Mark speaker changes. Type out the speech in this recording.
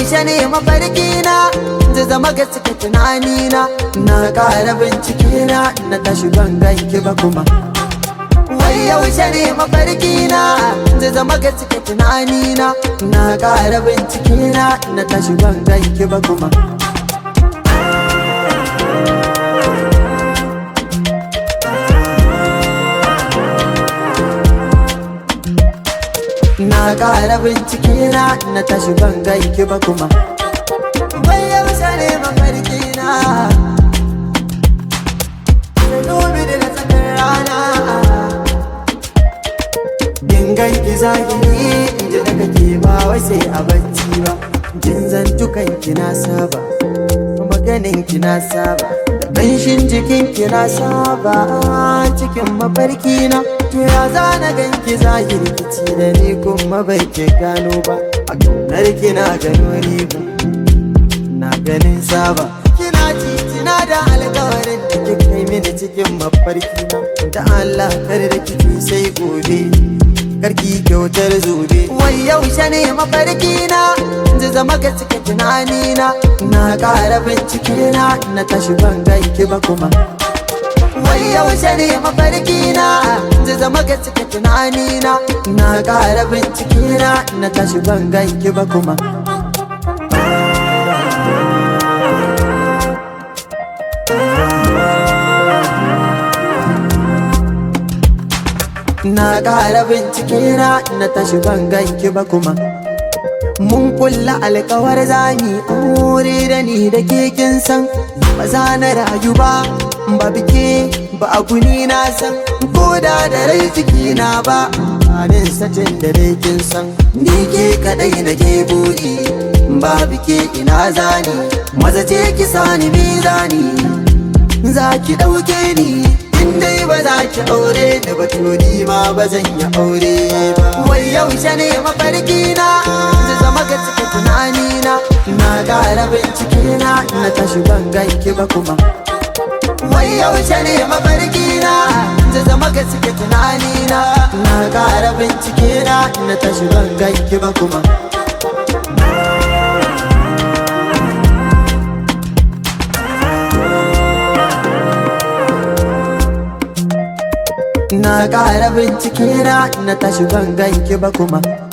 Speaker 1: yaushe ne mafarki na zai zama gaske tunani na na ƙara bincike na na tashi ban ganki ba kuma wai yaushe ne mafarki na zai zama gaske tunani na na ƙara bincike na na tashi ban ganki ba kuma na ƙara bincike na na tashi ban ganki ba kuma wai yaushe ne mafarki na da dubi da na tsakar rana in ganki zahiri in ji daga ke ba wai sai a bacci ba jin zantukan ki na saba maganin ki na saba da ƙanshin jikin ki na saba cikin mafarki na to ya zana ganki zahiri kici da ni kuma bai ke gano ba a ƙaunar ki na gano riba na ganin saba kina titina da alkawarin da kika kai mini cikin mafarki na da Allah kar da kike sai gobe karki kyautar zobe wai yaushe ne mafarki na zai zama ga cika tunani na na ƙara bincike na na tashi ban ganki ba kuma wai yaushe ne mafarki na zai zama ga cika tunani na na ƙara bincike na na tashi ban ganki ba kuma na ƙara bincike na na tashi ban ganki ba kuma mun kulla alkawar zami aure da ni da ke kin san ba za na rayu ba ba bike ba a guni na san ko da da rai ciki na ba anin satin da dai kin san ni ke kadai na ke buri ba bike ina zani maza ce ki sani mizani za ki ɗauke ni in dai ba za ki aure da batuni ma ba zan yi aure ba wai yaushe ne mafarki na zai zama ga cika tunani na na ƙara bincike na na tashi ban ganki ba kuma wai yaushe ne mafarki na zai zama ga cika tunani na na ƙara bincike na na tashi ban ganki ba kuma na ƙara bincike na na tashi ban ganki ba kuma